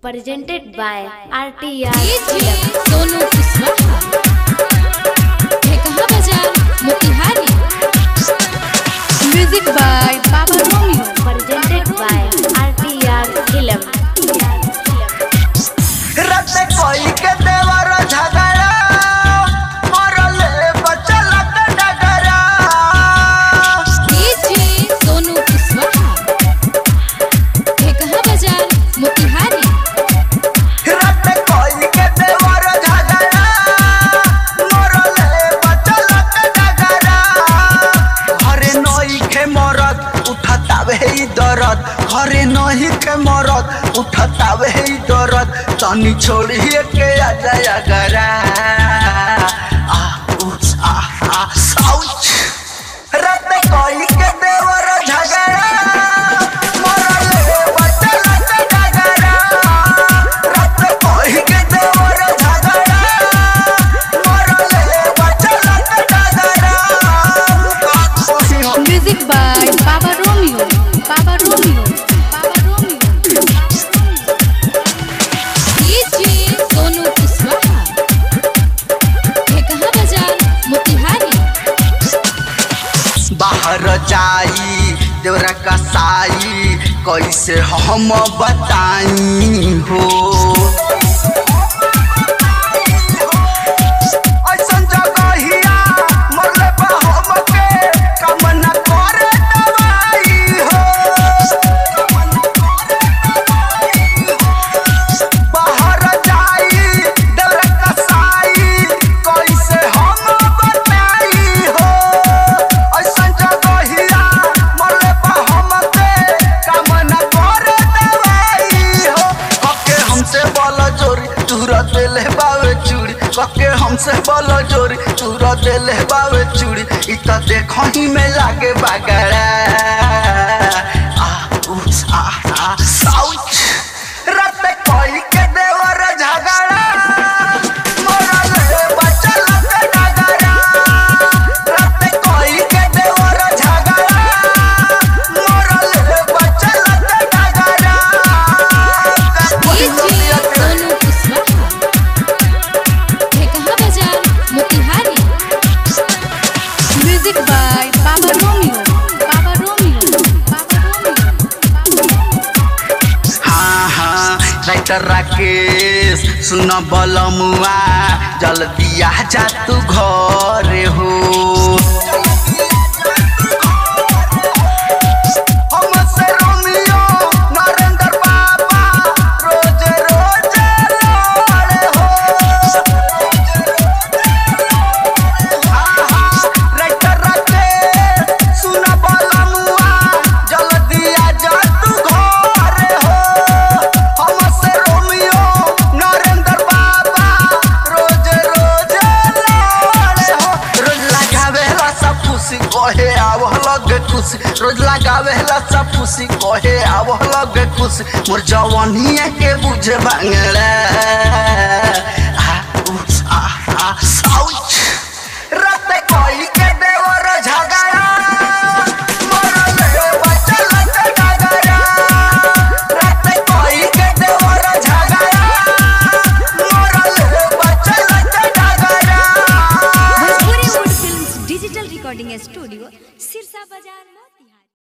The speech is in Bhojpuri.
presented by RTR DJ Sonu Kushwaha Dhekaha बाजार Motihari music by Baba Romeo presented by RTR Film. रत कोई के देवर झगड़ा मरले बचल डगरा डीजे सोनू कुशवाहा ढेकहा बाजार मोतिहारी रत कोई के देवर झगड़ा मरले बचल डगरा घरे नई के मरद उठतावे ई दरद घरे नही के मरद उठतावे ई दरद तनी छोड़िए के आ जाया गरा आ उ आ आ आउच रत कोई के देवर झगड़ा मरले बचल डगरा रत कोई के देवर झगड़ा मरले बचल डगरा music by Baba Romeo Baba Romeo Baba Romeo DJ Sonu Kushwaha Dhekaha बाजार मोतिहारी बाहर जाई देवरा कसाई कैसे हम बताई हो ऐसन जगहिया मरले बा हमके काम न करे दवाई हो बाहर जाई देवरा कसाई कैसे हम बताई हो ऐसन जगहिया मरले बा हमके काम न करे दवाई हो कके हमसे बल जोरी चूरा देले बावे चूड़ी कके हमसे बल जोरी चूरा देले बावे चूड़ी इ त देखही में लागे बागड़ा आ उ आ आ साउच रत कोई के देवर झगड़ा मरले बचल के डगरा रत कोई के देवर झगड़ा मरले बचल के डगरा डीजे सोनू कुशवाहा ढेकहा बाजार Motihari music by Baba Romeo Baba Romeo Baba Romeo हाँ हाँ राइटर राकेश सुन बलमुआ जल्दी आ जा तू घर हो हमसे रोमियो नरेंद्र बाबा रोज रोज लड़े हो राइटर राकेश सुन बलमुआ जल्दी आ जा तू घर हो हमसे रोमियो नरेंद्र बाबा रोज रोज लड़े हो रोज लगावेला सब खुशी कहे आव लगे खुशी रोज लगावेला सब खुशी कहे आव लगे खुशी मोर जवानिया के बुझे बांगड़ा आ उ आ आ